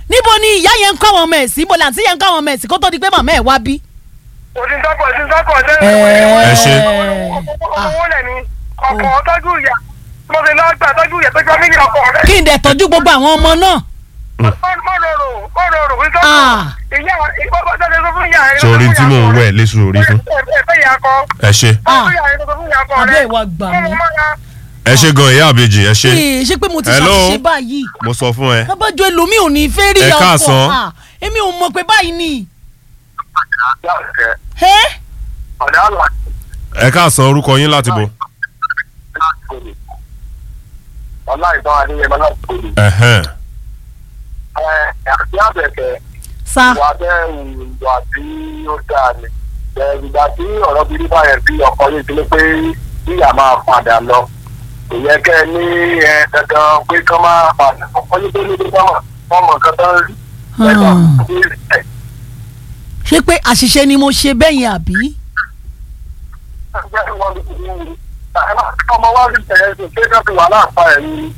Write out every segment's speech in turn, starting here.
níbo ni ìyá yẹn ń kọ́ àwọn ọmọ ẹ̀ sí ibo làǹtí yẹn ń kọ́ àwọn ọmọ ẹ̀ sí kó tó di pé màmá ẹ̀ wá bí. òsíntọ́kọ̀ òsíntọ́kọ̀ ṣe Ẹ ṣé. owó lẹ̀ ni ọkọ̀ tọ́jú ìyá mo fi lọ́ọ́ gbà tọ́jú ìyá tó jọ mí ní ọkọ̀ rẹ̀. kí n dẹ̀ tọ́jú gbogbo àwọn ọmọ náà. mọ́rọ̀rọ̀ mọ́rọ̀rọ̀ òsíntọ́kọ̀ Ah. ìyá ìgbọ́gbọ́ tó ṣe sọ fún ìyá rẹ̀. sórí tí mò ń wẹ̀ léṣu orí fún. ẹ̀fẹ́ ìyá kọ. ẹ ṣe Ah. ọ̀fẹ́ ìyá rẹ̀ tó sọ fún ìyá kọ abẹ́ rẹ̀. ìwà gbà mí. ẹ ṣe gan ìyá àbèjì ẹ ṣe Ee, ṣé pé mo ti Hello? ṣàṣìṣe báyìí. mo sọ fún ẹ. lábàjọ ẹlòmíì ò ní fẹ́ rí Ẹ ọkọ̀ káàsán. Ah, èmi ò mọ̀ pé báyìí ni. ẹ́ ọ̀dà àlà ẹ káàsán orúkọ yín láti bo. ọ̀la ìtàn adéyẹmọ láti kórè. Ẹ̀hẹ́n. ẹ̀ àti àbẹ̀kẹ́ sa ìwà bẹ́ẹ̀ ìwà tí ó dáa ni. ẹ̀ ìgbà tí ọ̀rọ̀ bíi báyẹn bí ọkọ yìí ti ní pé ìyá máa padà lọ. kò yẹ kẹ́ ẹ ní ẹ dandan pé kán máa padà ọkọ yìí tó ní bí wọ́n mọ̀ wọ́n mọ̀ nǹkan tó ń rí. Hmm. ṣé pé àṣìṣe ni mo ṣe bẹ́ẹ̀ yẹn àbí. ọmọ wa rí tẹ̀yẹ́ sí pé ká fi wà láàpá ẹ̀ ní.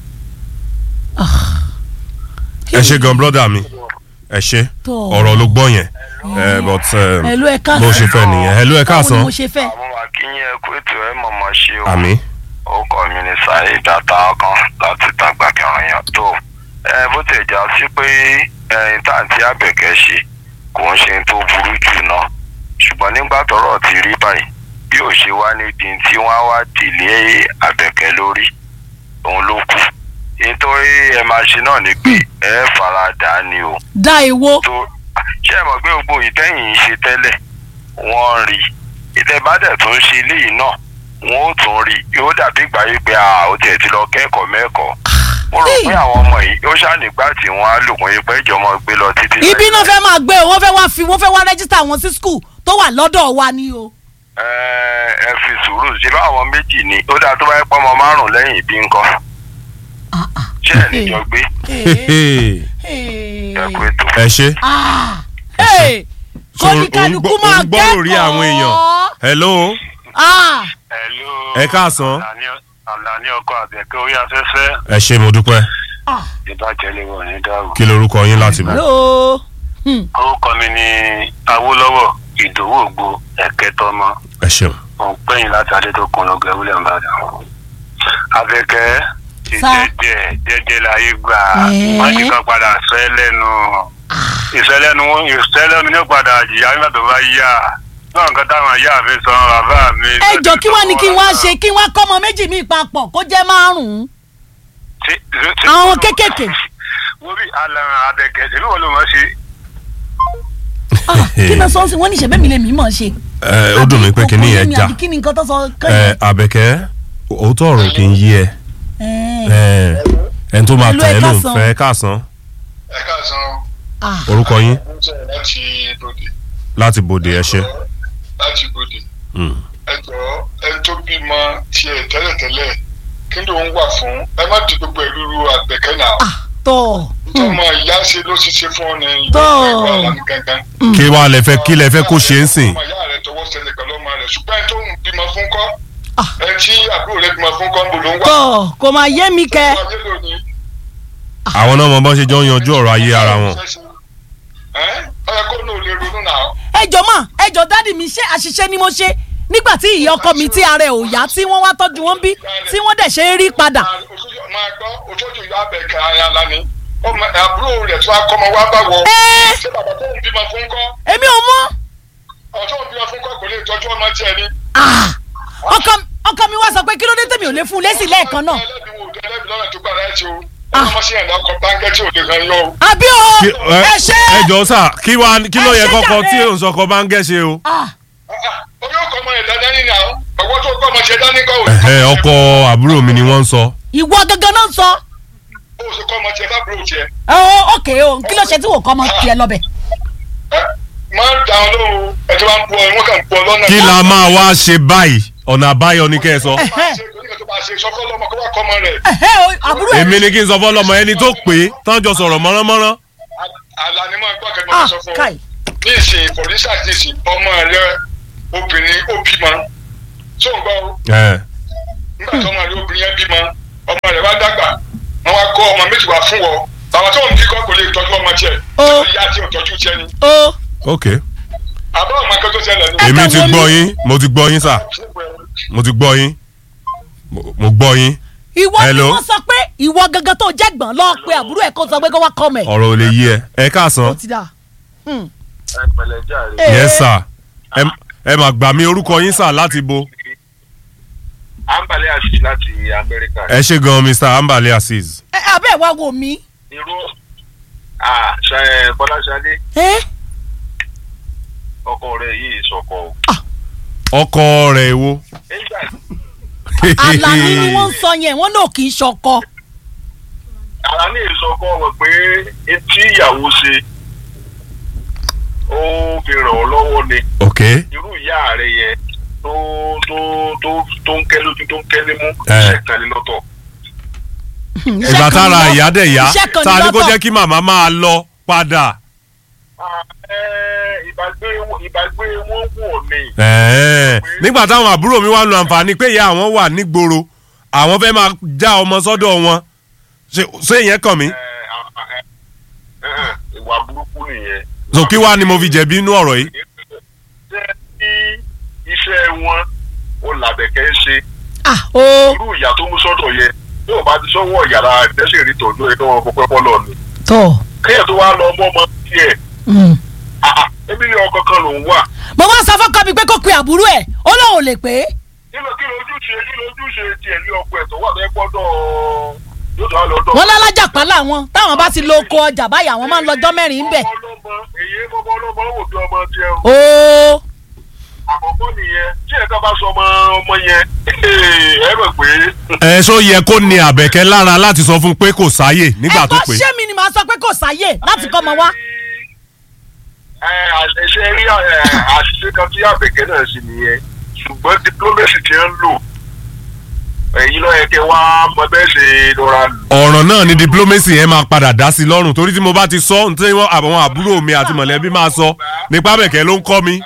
ẹ ṣe gan brọ́dà mi ẹ ṣe Tọ́. ọ̀rọ̀ ló gbọ́ yẹn ẹ but um, ẹ̀lú ẹ̀ káàsán. bó ṣe fẹ́ nìyẹn ẹ ló ẹ báwo ni káàsán mo ṣe fẹ́. àwọn akínyìn ẹkú ètò ẹ mọ̀mọ́ ṣe o àmì orúkọ mi ni saheed atakan láti tàgbà kẹrànyàn tó ẹ bó ti jà sí pé ẹyin táǹtí àbẹ̀kẹ́ ṣe kò ń ṣe tó burú jù náà ṣùgbọ́n nígbà tọ́rọ̀ ti rí báyìí bí ò ṣe wá níbi tí wọ́n á wá dìlé àbẹ̀kẹ́ lórí òun ló kù nítorí ẹ máa ṣe náà ni pé ẹ fara dà á ni o da èwo. tó ṣé ẹ mọ̀ pé gbogbo ìtẹ́yìn ń ṣe tẹ́lẹ̀ wọ́n ń rí ìtẹ̀bádẹ̀ tó ń ṣe eléyìí náà wọ́n ó tún rí yóò dàbí ìgbà yìí pé a ò tiẹ̀ ti lọ kẹ́kọ̀ọ́ mẹ́kọ̀ọ́ mo rò pé àwọn ọmọ yìí ó ṣànígbà tí wọ́n á lò wọ́n yìí pé ìjọba gbé lọ títí. ibi náà fẹ́ máa gbé o wọ́n fẹ́ wá fi wọ́n fẹ́ wá rẹ́jísítà wọn sí skul tó wà lọ́dọ̀ wa ni o. ẹ ẹ fi sùúrù ṣe bá àwọn méjì ni ó dáa tó bá yẹ pé ọmọ márùn lẹ́yìn ìbí ńkọ́ Ah, ah. ṣé ẹ̀ níjọ gbé Hey, ẹ kú ètò. ẹ ṣe Ah, hey, So, kọ́níkálukú òun gbọ́- máa òun gbọ́rò rí àwọn èèyàn. hello Ah, Ẹ káàsán. àlàní ọkọ àbẹ̀kẹ́ orí afẹ́fẹ́ ẹ ṣe mo dúpẹ́ ah, ìbàjẹ́ lè wọ̀ ní dáhùn. kí lorúkọ yín láti bo. hello. Hmm, orúkọ mi ni awólọ́wọ̀ ìdòwò ògbó ẹ̀kẹ́tọ́mọ ẹ ṣeun òun pẹ́yìn láti adétòkun ló gẹ wílẹ̀ ńbàdàn. abẹ́kẹ́ ti Sá. jẹ́jẹ́ jẹ́jẹ́ láyé gbà Ẹ̀ẹ́. wọ́n ti kàn padà fẹ́ lẹ́nu ìfẹ́lẹ́nu ìfẹ́lẹ́nu ní padà jìyà nígbà tó bá yá náà nǹkan táwọn ìyá mi sọ bàbá mi. ẹ jọ kí wàá ní kí wọ́n á ṣe kí wọ́n á kọ́ ọmọ méjì míì papọ̀ kó jẹ́ márùn-ún. Ṣé- ṣé- ṣé- Àwọn kéékèèké. wo bí alẹ́ abẹ́kẹ́ ṣèlú wo ló mọ̀ ṣe. Ah, kí ló sọ sí wọn ní ìṣẹ̀bẹ̀ mi lè mí mọ̀ ṣe. ẹ ó dùn mí pé kíní yẹn já àbí kí ni nǹkan tó sọ ẹ kẹ́yìn. àbẹ̀kẹ́ òótọ́ ọ̀rọ̀ kì í yí ẹ ẹ ẹni tó máa Hello, tẹ̀ ẹ ẹ́ ló ń káàsán. fẹ́ káàsán ẹ káàsán Ah, orúkọ yín láti bòde láti bòde ẹ ṣe. láti bòde. Mm. ẹ jọ ẹni tó bímọ tiẹ̀ tẹ́lẹ̀tẹ́lẹ̀ kí ló ń wà fún ẹ má di gbogbo ìlú àgbẹ̀kẹ́ náà. ah, tọ́ tọmọ ìyá ṣe ló ṣiṣẹ́ fún ọ ní Tó. ìwà ìlànà gangan. kí wàá lẹ fẹ́ kí lẹ fẹ́ kó ṣe ń sìn. ọmọ ìyá rẹ tọwọ́ sẹlẹ̀ pẹ̀lú ọmọ rẹ ṣùgbọ́n ẹni tó ń bímọ fún kọ́ Ah. ẹ tí àbúrò rẹ bímọ fún kọ́ ń bò ló ń wà. tọ́ kò máa yé mi kẹ́. Ọmọ ayé lónìí. àwọn náà mọ bọ́n ṣe jọ ń yanjú ọ̀rọ̀ ayé ara wọn. ẹ ọ yẹ kó ní o lè ronú náà. ẹ jọ mọ ẹ jọ dádì mi ṣe àṣìṣe ni mo ṣe nígbà tí ìyá ọkọ mi tí ara ẹ ò yá tí wọ́n wá tọ́jú wọn bí tí wọ́n dẹ̀ ṣe é rí padà. Òṣojú- máa gbọ́ òṣojú ìyá abẹ́kẹ́ ara ńlá ni ọmọ àbúrò rẹ̀ tó akọ́mọ wá bá wọ. Ẹ́. ṣé bàbá tó ń bímọ fún kọ́ èmi ò mọ̀ ọ̀tọ́ ń bímọ fún kọ́ kò lè tọ́jú ọmọ tiẹ̀ ni. Ah, ọkọ ọkọ mi wá sọ pé kí ló dé tèmi ò lè fún un lésì lẹ́ẹ̀kan náà. ẹlẹ́bi wo ẹlẹ́bi lọ́nà tó gbára ẹ̀ tí o ọmọ sí ẹ̀dá ọkọ̀ báńkẹ́ tí ò lè kan yọ o. àbí o Kí- ẹ ẹ ṣe. ẹ jọ sà kí wàá kí ló Ẹ yẹ ṣe kọ́kọ́ jàre. tí òun sọkọ bá ń gẹ̀ ṣe o. Ah, orí ọkọ̀ ọmọ ẹ̀dá dání ni àwọn ọwọ́ tó kọ́ ọmọ ṣe dání kọ́ òní. Ẹ̀hẹ́, ọkọ àbúrò mi ni wọ́n ń sọ. ìwọ gangan náà sọ. ó sì kọ́ ọmọ tiẹ̀ fábùrò tiẹ̀. ọ òkè o kí ló ṣe tí wò kọ́ ọmọ tiẹ̀ lọ́bẹ̀. ẹ máa ń da ọ lóhùn ẹ tí wọ́n ń bu ọ wọ́n kàn ń bu ọ lọ́nà. kí la máa wá ṣe báyìí ọ̀nà àbáyọ ni kẹ́ ẹ sọ. máa ṣe oníkà tó máa ṣe sọ́kọ́ lọ́mọ kó wá kọ́ ọmọ rẹ̀. Ẹ̀hẹ́, o, àbúrò ẹ̀ èmi ni kí n sọ fọlọmọ ẹni tó pé tán jọ sọ̀rọ̀ mọ́ránmọ́rán. àlà ni máa gbọ́ Ah, kẹ́gbọ́n sọ fún ọ. káì. ní ìsìn for instance ní ìsìn ọmọ rẹ obìnrin ó bímọ tó ń gbọ́ o. Ẹ, nígbà tí ọmọ rẹ obìnrin yẹn bímọ ọmọ rẹ wá dàgbà wọn wá kó ọmọ méjì wá fún wọ bàbá tó ń bí kọ́ kò lè tọ́jú ọmọ tiẹ̀ Ó. ìyá tí ò tọ́jú tiẹ̀ ni o ok àbá ọmọ akẹ́kọ̀ọ́ tó ṣẹlẹ̀ ní. Ẹ èmi kàn ti wo mi. gbọ́ yín mo ti gbọ́ yín sà mo ti gbọ́ yín Mo- mo gbọ́ yín ìwọ ni Hello? wọ́n sọ pé ìwọ gangan tó jẹ́ gbọ̀n lọ́ọ́ pe àbúrò ẹ̀ kó sọ pé kó wá kọ́ mẹ́. ọ̀rọ̀ ò lè yí ẹ ẹ káàsán ó ti dà. Hmm. ẹ pẹ̀lẹ́ jàre. Eh, yes sir ẹ ẹ mà gbà mí orúkọ yín sà láti bo àǹbálẹ̀ àṣì láti amẹ́ríkà. ẹ ṣe gan mr ambale azeez ẹ abẹ́ ẹ̀ wá wò mí. irú ah, ṣe- ẹ, bọ́láṣadé ẹ ọkọ rẹ̀ yìí sọkọ o. ọkọ rẹ̀ wo. nígbà Àlàní ni wọ́n ń sọ yẹn wọ́n náà kì í ṣọkọ. ara ní ìsọkọ wọn pé etí ìyàwó ṣe ó fi ràn ọ́ lọ́wọ́ ni ok irú ìyá rẹ̀ yẹn tó tó tó tó ń kẹ́ lójú tó ń kẹ́ nímú Eh. iṣẹ́ kan ní lọ́tọ̀. ìgbà tára ìyá dẹ̀ yá iṣẹ́ kan ní ta ni kó lọ́tọ̀. jẹ́ kí màmá máa lọ padà. Ah, eh, ìbágbé ìbágbé wọn wò ni. Ẹ̀ẹ́, nígbà táwọn àbúrò mi wá lo àǹfààní pé ìyá àwọn wà nígboro àwọn fẹ́ máa já ọmọ sọ́dọ̀ wọn ṣé ṣé ìyẹn kàn mí. Eh, ah, ah, eh, eh, ìwà burúkú nìyẹn. so kí wàá ni mo fi jẹ̀bi inú ọ̀rọ̀ yìí. ṣé kí iṣẹ́ wọn ó làbẹ̀kẹ́ ń ṣe ah o irú ìyá tó mú sọ́dọ̀ yẹn bí wọ́n bá ti sọ́wọ́ yàrá ìdẹ́sẹ̀ rí tọ́jú ẹ̀ kí wọ́n kó pẹ́pọ́ lọ ni. tọ. kéèyàn tó wá lọ ọmọ ọmọ tiẹ̀ ah, ah, ebi ní ọkọ kan lòún wà. mo wá sọ fọ́kọ mi pé kó pe àbúrò ẹ̀ ó lóun ò lè pé. kí ló kí ló ojúṣe kí ló ojúṣe tiẹ̀ ní ọkọ ẹ̀ tó wà bẹ́ẹ̀ gbọ́dọ̀ yóò tó wà lọ́dọ̀. wọ́n lálájà pa láwọn táwọn bá ti lo oko ọjà báyìí àwọn máa ń lọ́jọ́ mẹ́rin ń bẹ̀. ọmọ ọlọ́mọ èyí mọ́mọ́ ọlọ́mọ wò bí ọmọ tiẹ̀ o. o àkọ́kọ́ nìyẹn tí ẹ̀ka bá sọ ọmọ ọmọ yẹn ẹ mọ̀ pé. ẹ ṣó yẹ kó ní àbẹ̀kẹ́ lára láti sọ fún pé kò sáyè nígbà tó ẹ̀gbọ́n pé. ṣé mi ni màá sọ pé kò sáyè láti kọ́ ọmọ wa. àṣẹ rí ẹ, àṣìṣe kan tí àbẹ̀kẹ́ náà sì nìyẹn ṣùgbọ́n diplomacy ti ń lò ẹ̀yin lọ́yẹ̀ kẹ́ wá mọ bẹ́ẹ̀ ṣe lọ́ra lò. ọ̀ràn náà ni diplomacy yẹn máa padà dá sí lọ́rùn torí tí mo bá ti sọ ní tí wọ́n àwọn àbúrò mi àti mọ̀lẹ́bí máa sọ nípa àbẹ̀kẹ́ ló ń kọ́ mi.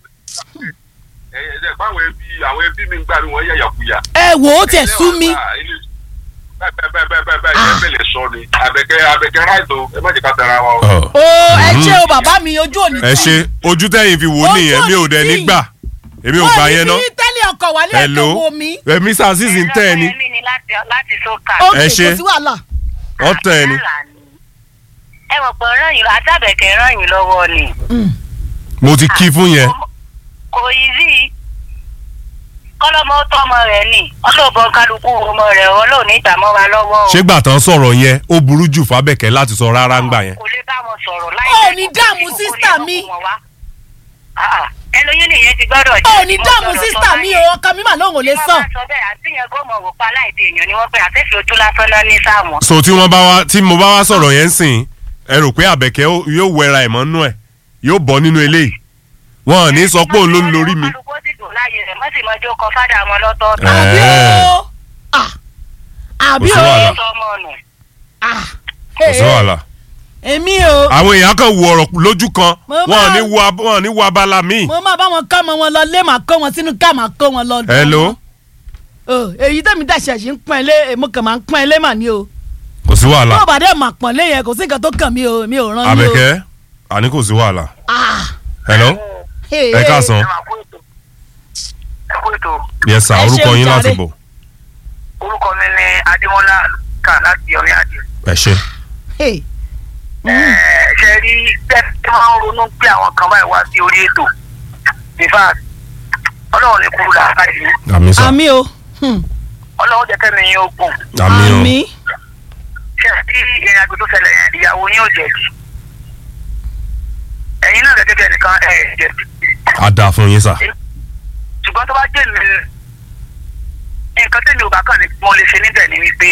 ẹ̀yẹ ẹ̀ báwọn ẹbí àwọn ẹbí mi ń gbà ní wọ́n yàyàkuyà. ẹ wò ó tiẹ̀ sú mi. bẹ́ẹ̀ bẹ́ẹ̀ bẹ́ẹ̀ bẹ́ẹ̀ bẹ́ẹ̀ bẹ́ẹ̀ lè sọ ni àbẹ̀kẹ́ àbẹ̀kẹ́ ráìtò ẹ má jẹ́ ká tẹ̀ra wa o. o ẹ ṣe o bàbá mi ojú òní ẹ ṣe ojú tẹ́yìn fi wò ó nìyẹn mi ò dẹ̀ nígbà èmi ò gbà yẹn ná. wọ́n ní tẹ́lẹ̀ ọkọ̀ wálé hello ẹ̀kọ́ wo mi. ẹ mr azeez ń tẹ́ ẹ ni mi ni láti láti sókà. ó ẹ kè ṣe. kò sí wàhálà. wọ́n tẹ́ ẹ ni. ẹ mọ̀ pé ràn yín àtàbẹ̀kẹ̀ ràn yín lọ́wọ́ ni. mo ti kí fún yẹn. kò yí sí kọ́lọ́mọ tọ́mọ rẹ̀ ni ọlọ́ọ̀bọ kálukú ọmọ rẹ̀ ọlọ́ọ̀ni ìtàmọ́ wa lọ́wọ́ o. ṣé gbà tán sọ̀rọ̀ yẹn ó burú jù fábẹ́kẹ́ láti sọ rárá ń gbà yẹn. kò lè bá wọn sọ̀rọ̀ láì Ó jẹ́ ní kó dààmú kó sísítà lè mi. mọ̀ wọn wá. Ah, ah. ẹlòyún nìyẹn ti gbọ́dọ̀ ó jẹ́ ní tí wọ́n dààmú gbọ́dọ̀ sísítà tọ́ mi báyìí. o ọkọ mi mà lóun ò lè Tí wọ́n sàn. bá sọ bẹ́ẹ̀ àti yẹn gómọ̀ wò pa láìdè èèyàn ni wọ́n pẹ́ àtẹ́fẹ́ ojú lásán náà ní sáàmù. so tí wọ́n bá wá tí mo bá wá sọ̀rọ̀ yẹn ń sìn ẹ rò pé àbẹ̀kẹ́ ó- yóò wẹra ẹ̀ mọ́nú ẹ̀ yóò bọ́ nínú eléyìí wọn ò ní sọ pé òun ló ń lórí mi. kálukú sì dùn láàyè rẹ̀ mọ́sí mọ́jọ́ kọ fádà wọn lọ́tọ̀ọ̀tọ̀. Ẹ. àbí Ẹ. o Ah. àbí Kò sí o wàhálà. Sọ ọmọ nù. Ah. kò sí wàhálà. èmi o àwọn èèyàn kan wo ọ̀rọ̀ lójú kan Mo wọn ò máa- ní wo ab- wọn ò ní wo abala míì. mo máa bá wọn kọ́ ọmọ wọn lọ lé màá kó wọn sínú ká màá kó wọn lọ. hello o èyí tẹ̀mí dàṣẹ̀ sí ń pọ́n ilé mo kàn máa ń pọ́n ilé mà ní o. kò sí wàhálà tó o bá dẹ̀ mà pọ́n lé yẹn kò sí nǹkan tó kàn mí o mi ò rán yín o. àbẹ̀kẹ́ àní kò sí wàhálà. Ah. hello Hey, ẹ hey. káàsán ẹ máa kó ètò ẹ kó ètò yes sir Ẹ orúkọ ṣeun yín láti jàre. bọ̀ orúkọ mi ni adémọlá kà láti ọ̀rẹ́ àjẹ. ẹ ṣe. Hey. ṣe rí tẹ́tí máa ń ronú pé àwọn kan báyìí wá sí orí ètò in fact ọlọ́run ní kúrú làákà yìí àmì sà àmì o Hmm. ọlọ́run jẹ́ kẹ́mi yín ó gùn àmì o àmì ṣe tí ìrìn àjò tó ṣẹlẹ̀ yẹn ìyàwó yín ò jẹ̀bi ẹ̀yin náà gẹ́gẹ́ bí ẹnìkan ẹ̀ jẹ̀bi á dáa fún yín sà. ṣùgbọ́n tó bá jẹ́ mi nǹkan tẹ́mi ò bá kàn ní mo lè ṣe níbẹ̀ ni wípé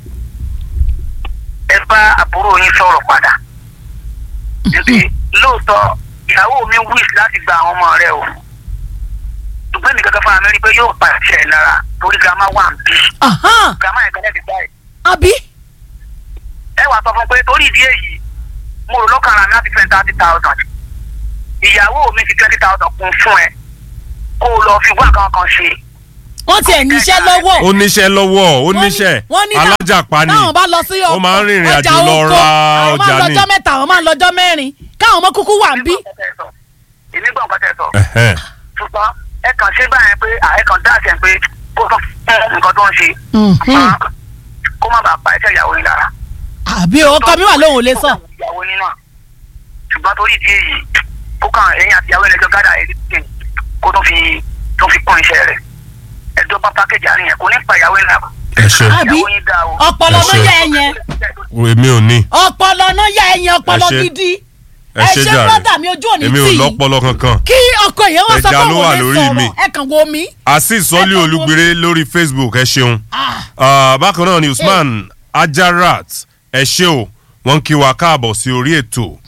ẹ bá àbúrò yín sọ̀rọ̀ padà níbi lóòótọ́ ìyàwó mi wíṣ láti gba àwọn ọmọ rẹ o ṣùgbọ́n mi gẹ́gẹ́ fúnra mi rí i pé yóò pa ìṣẹ̀ lára torí girama wà ń bí Ahan. girama yẹn gẹ́gẹ́ ti gbá ẹ̀ àbí ẹ wàá sọ fún pé torí ìdí èyí mo rò lọ́kàn ara mi láti fẹ́ thirty thousand ìyàwó mi fi twenty thousand kún fún ẹ kó o lọ fi wá nǹkan kan ṣe wọ́n tiẹ̀ níṣẹ́ lọ́wọ́ ó níṣẹ́ lọ́wọ́ ó Wọ́n ní- níṣẹ́ wọ́n ní tá- alájàpá ni táwọn bá lọ sí ó máa ń rìnrìn àjò lọ oko, ra àwọn máa ọjà ń ni. lọ́jọ́ mẹ́ta àwọn máa ń lọ́jọ́ mẹ́rin káwọn ọmọ kúkú wà ń bí. èmi gbọ́ nǹkan tẹ́ sọ Ẹ̀hẹ́n. ṣùgbọ́n ẹ kàn ṣe báyẹn pé ẹ kàn dá àṣẹ pé kó tó fún nǹkan tó ń ṣe ṣùgbọ́n kó má bàa pa ẹsẹ̀ ìyàwó yín lára. àbí ọkọ mi wà lóhùn ò lè sọ. ìyàwó yín náà ṣùgbọ́n torí ìdí èyí kó kàn ẹ̀yìn àti ìyàwó ẹlẹ́jọ́ gádà ẹ̀ kó tó fi tó fi kún iṣẹ́ rẹ̀ ẹjọ́ bá pákéjì àárín yẹn kò ní pa ìyàwó yín lára. ẹ ṣe àbí ìyàwó yín dá o. ọpọlọ Ẹ náà ṣe. yẹ ẹyẹn èmi ò ní ọpọlọ náà yẹ ẹyẹn ọpọlọ Ẹ ṣe. gidi ẹ ẹ ṣe ṣe jàre brọ́dà mi ojú òní èmi ò tì í lọ́pọlọ kankan kí ọkọ yẹn wá sọ Ẹja pé ló òun wà lè lórí mi. sọ̀rọ̀ ẹ kàn wo mi. azeez sọlí Ẹ kàn wo- olúgbire lórí facebook ẹ ṣeun Ah, Ah, bákan náà ni usman ajarat ẹ ṣe o wọ́n kí wa káàbọ̀ sí orí ètò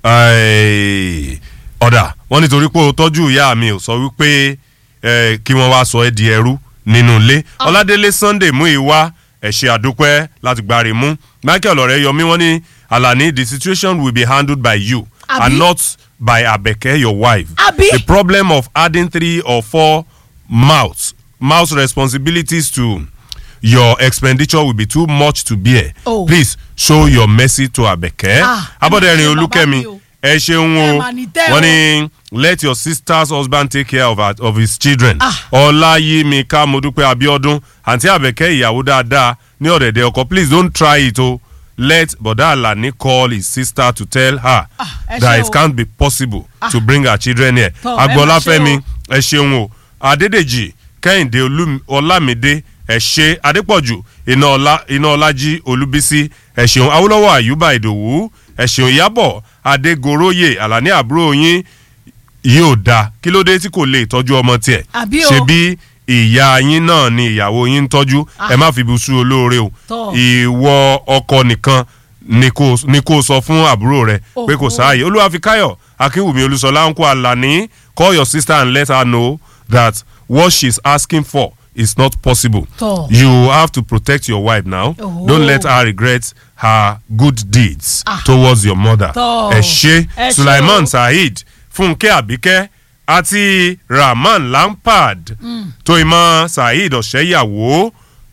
Eh, ọ̀dà wọ́n nítorí pé o tọ́jú ìyá mi ò sọ wípé eh, kí wọ́n wá sọ ẹ́ di ẹrú nínú ilé ọládélé sunday mú ìwá ẹ ṣé àdúpẹ́ láti gbáre mú michael ọ̀rẹ́ yọmí wọ́n ní alani the situation will be handled by you Àbí? and not by abeke your wife Àbí? the problem of adding three or four mouths mouth responsibilities to your expenditure will be too much to bear Oh. please show your mercy to abeke Ah, abọ́dẹ̀rin ẹ máa ṣe olúkẹ́mi bàbá mi o. ẹ ṣeun Ẹ o mà ní tẹ́ wọ́n o. ní let your sister's husband take care of, her, of his children Ah. ọláyímíká modúpẹ́ abiodun àǹtí àbẹ̀kẹ́ ìyàwó dáadáa ní ọ̀dẹ̀dẹ̀ ọkọ please don't try it o let bọ̀dá àlàní call his sister to tell her Ah, ẹ that ṣé it o. can't be possible to bring her children here Tọ́, ẹ má agbọ́láfẹ́mi ṣe ẹ ṣeun o adédèjì kẹ́hìndé Olú- ọlámídé ẹ ṣe adépọ̀jù iná ọlá iná ọlájí olúbísí ẹ ṣeun awólọ́wọ̀ àyùbá ìdòwú ẹ ṣeun ìyábọ̀ adégoróyè àlàní àbúrò yín yóò da kí ló dé tí kò lè tọ́jú ọmọ tiẹ̀ Àbí o. ṣe bí ìyá yín náà ni ìyàwó yín ń tọ́jú ẹ má fi ibi sú olóore o Tọ́. ìwọ ọkọ nìkan ni kò ni kò sọ fún àbúrò rẹ pé kò Oho. sáàyè olúwafikáyọ̀ akínwùmí olúṣọlá ń kó àlàní call your sister and let her know that what she's asking for is not possible Tọ́. you have to protect your wife now Oho. don't let her regret her good deeds Ah. towards your mother Tọ́. ẹ ṣe Ẹ ṣé sulaiman o. saheed fúnkẹ́ àbíkẹ́ àti rahman lampard tóyìmọ̀ saheed ọ̀ṣẹ́yàwó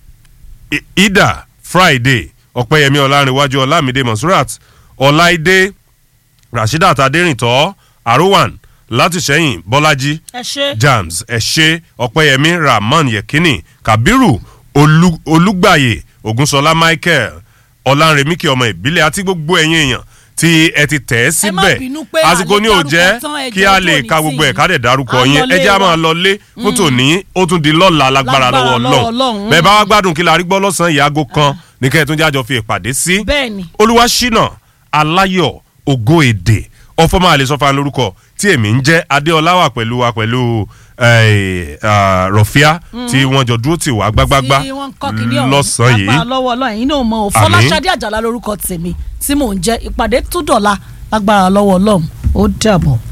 I- ida friday ọ̀pẹ́yẹmí ọlárìnwájú ọlámídé monsurat ọláìdé rasheedat adérìntọ́ arowan látìṣẹ́yìn bọ́lájí ẹ ṣe. jams ẹ̀ṣẹ́ ọ̀pẹ́yẹmí rahman yekini kabiru Olú- olúgbàyè ògúnṣọlá michael ọ̀lànrẹ̀míkì ọmọ ìbílẹ̀ àti gbogbo ẹ̀yìn èèyàn tí ẹ ti tẹ̀ ẹ́ Ẹ má síbẹ̀ bínú pé àsìkò a lè ní ò jẹ́ dárúkọ tán, ẹ kí jọ̀ọ́ a lè tó ka ní gbogbo sí ẹ̀ ká dẹ̀ dárúkọ À ń yín lọlé ẹ jẹ́ a wa. máa lọ lé fún tòní ó tún di lọ́la lágbára Lágbára lọ́wọ́ lọ́wọ́ ọlọ́run Ọlọ́run. bẹ́ẹ̀ bá wá gbádùn kí la rí gbọ́ lọ́sàn-án ìyá aago kan ní kẹ́ ẹ̀ tún jájọ fi ìpàdé sí bẹ́ẹ̀ni olúwaṣínà aláyọ̀ ògo èdè ọfọmọ àlesọfà lórúkọ tí èmi ń jẹ́ adéọlá wà pẹ̀lú wa pẹ̀lú eh, ah, rọ̀fíà tí wọ́n jọ dúró tì wá gbágbágbá tí wọ́n ń kọ́ kínní ọ̀hún lọ́sàn-án yìí lágbára lọ́wọ́ ọlọ́run yìí náà mọ̀ ọ́ Àmín. fọláṣadé àjàlá lórúkọ tèmi tí mò ń jẹ́ ìpàdé tó dọ̀la lágbára lọ́wọ́ ọlọ́run ó dàbọ̀.